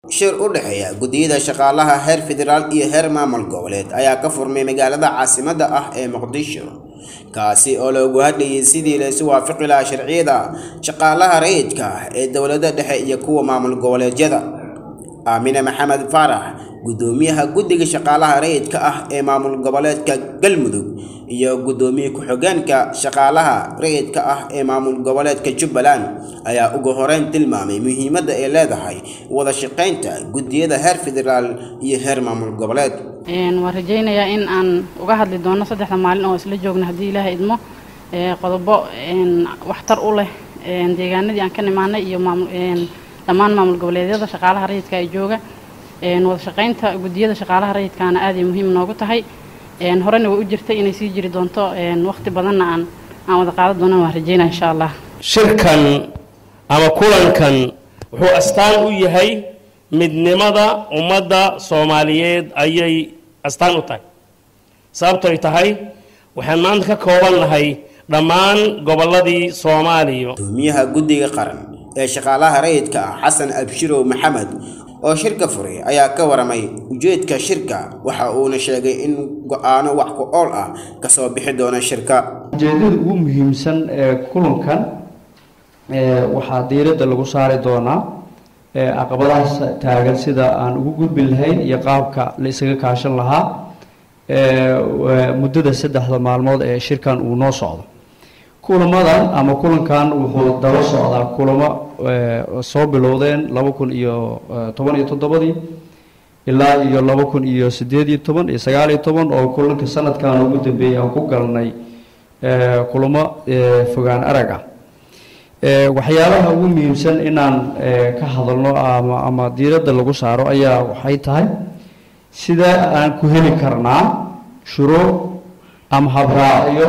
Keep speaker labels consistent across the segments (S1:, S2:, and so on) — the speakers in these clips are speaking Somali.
S1: shir u dhexeeya guddiyada shaqaalaha heer federaal iyo heer maamul goboleed ayaa ka furmay magaalada caasimadda ah ee muqdisho kaasi oo loogu hadlayay sidii laysu waafaqi lahaa sharciyada shaqaalaha rayidka ah ee dowladda dhexe iyo kuwa maamul goboleedyada aamine maxamed faarax guddoomiyaha guddiga shaqaalaha rayidka ah ee maamul goboleedka galmudug iyo guddoomiye ku-xigeenka shaqaalaha rayidka ah ee maamul goboleedka jubbaland ayaa ugu horeyn tilmaamay muhiimadda ay leedahay wada shaqaynta guddiyada heer federaal iyo heer maamul goboleed
S2: waan rajaynayaa in aan uga hadli doono saddexda maalin oo isla joogna haddii ilaaha idmo qodobo waxtar u leh deegaanadii aan ka nimaanay iyo dhammaan maamul goboleedyada shaqaalaha rayidka ee jooga wada shaqaynta guddiyada shaqaalaha rayidkaana aad ay muhiim noogu tahay horena way u jirtay inay sii jiri doonto waqti badanna aan aan wada qaadan doonana waan rajaynaya insha allah
S3: shirkan ama kulankan wuxuu astaan u yahay midnimada ummadda soomaaliyeed ayay astaan u tahay sababtoy tahay waxaan maanta ka kooban nahay dhammaan gobolladii soomaaliya
S1: gudoomiyaha guddiga qaran ee shaqaalaha rayidka ah xasan abshirow maxamed oo shirka furay ayaa ka waramay ujeedka shirka waxa uuna sheegay in go-aano wax ku ool ah kasoo bixi doona shirka
S4: ujeedada ugu muhiimsan ee kulankan waxaa diiradda lagu saari doonaa caqabadahaas taagan sida aan ugu gudbin lahayn iyo qaabka la isaga kaashan lahaa muddada saddexda maalmood ee shirkan uu noo socdo kulamadan ama kulankan wuxuu daba socdaa kulamo soo bilowdeen laba kun iyo toban iyo toddobadii ilaa iyo laba kun iyo sideed iyo toban iyo sagaal iyo toban oo kulanka sanadkan ugu dambeeyay aan ku galnay kulamo fogaan arag ah waxyaalaha ugu muhiimsan inaan ka hadalno ama ama diiradda lagu saaro ayaa waxay tahay sida aan ku heli karnaa shuruuc ama habraacyo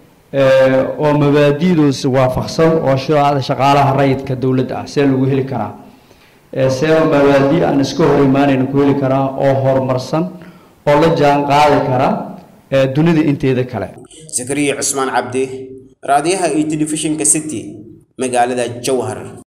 S4: oo mabaadi'doosi waafaqsan oo shuruucda shaqaalaha rayidka dowladda ah see lagu heli karaa see mabaadi' aan iska hor imaanayna ku heli karaa oo horumarsan oo la jaan qaadi kara dunida inteeda kale
S1: zakariya cusmaan cabdi raadiyaha iyo telefishinka city magaalada jowhar